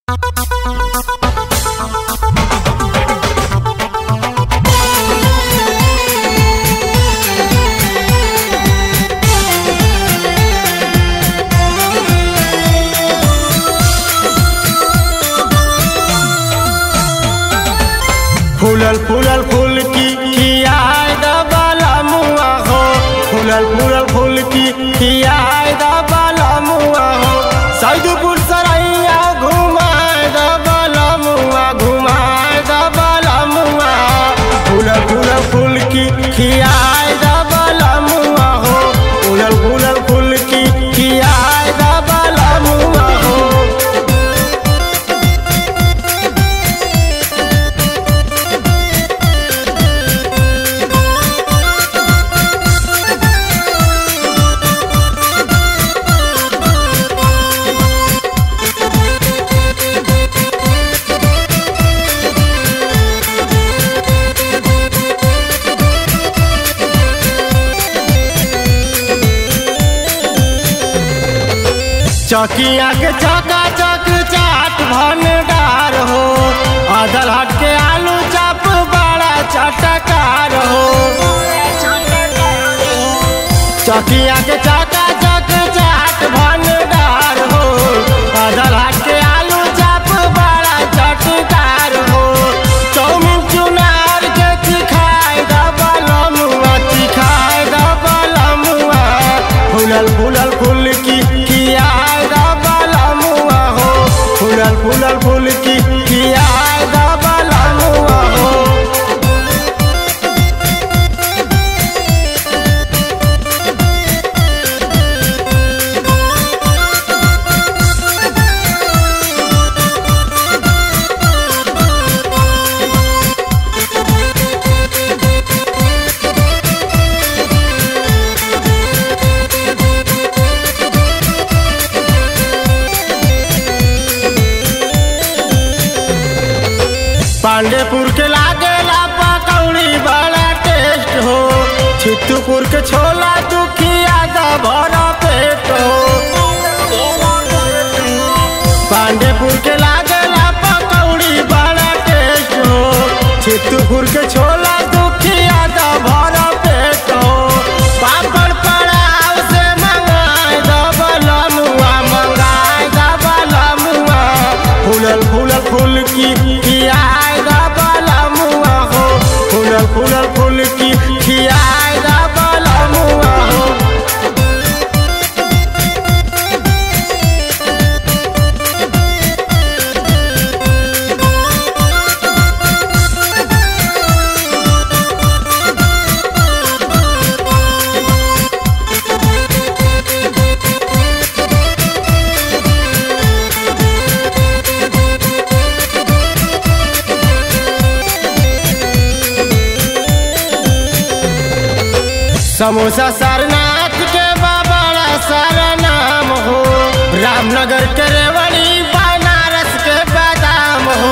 फूलल फूलल फूल की खियाए दबाला मुआ हो फूलल फूलल फूल की खियाए दबाला मुआ हो सैदपुर सरैया घुमाए दबाला मुआ घुमाए दबाला मुआ फूलल फूलल फूल की खियाए दबाला मुआ हो फूलल फूलल फूल की खियाए दबाला मुआ हो चकिया के चका चक चाट भंडार हो अदल हट के आलू चप बड़ा चटकार हो चकिया के चका चक चाट भंडार हो अदल हट के आलू चप बड़ा चटकार हो चौमिन चुनार के चिखाए दबल मुआ चिखाए दबल मुआ फूलल फूलल फूल की कियाए दबल मुआ हो फूलल फूलल फूल की कियाए दबल मुआ हो पांडेपुर के लागेला पकौड़ी बड़ा टेस्ट हो छित्तूपुर के छोला दुखिया का भरा पेट हो पांडेपुर के लागेला पकौड़ी बड़ा टेस्ट हो छित्तूपुर के छोला दुखिया का भरा पेट हो पापड़ पड़ाव से मंगाए दबल मुआ मंगाए दबल मुआ फूलल फूलल फूल की खियाए दबल मुआ हो फूलल फूलल फूल की खियाए दबल मुआ हो समोसा सारनाथ के बाबा सारा नाम हो रामनगर के रेवड़ी बनारस के बादाम हो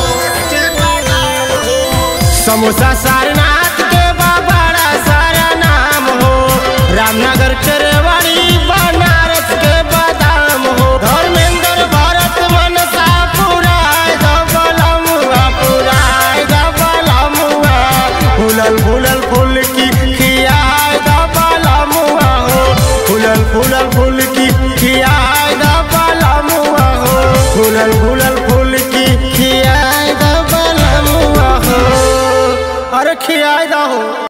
समोसा सारनाथ के बाबा सारा नाम हो रामनगर के रेवड़ी बनारस के बादाम हो धर्मेंद्र भरत मनसा पुराय दबलमुआ पुराय दबलमुआ फूलल फूलल फूल की खियाय दबलमुआ हो फूलल फूलल फूल की खियाय दबलमुआ हो फूलल फूलल फूल की खियाय दबलमुआ हो अरे खियाय दहो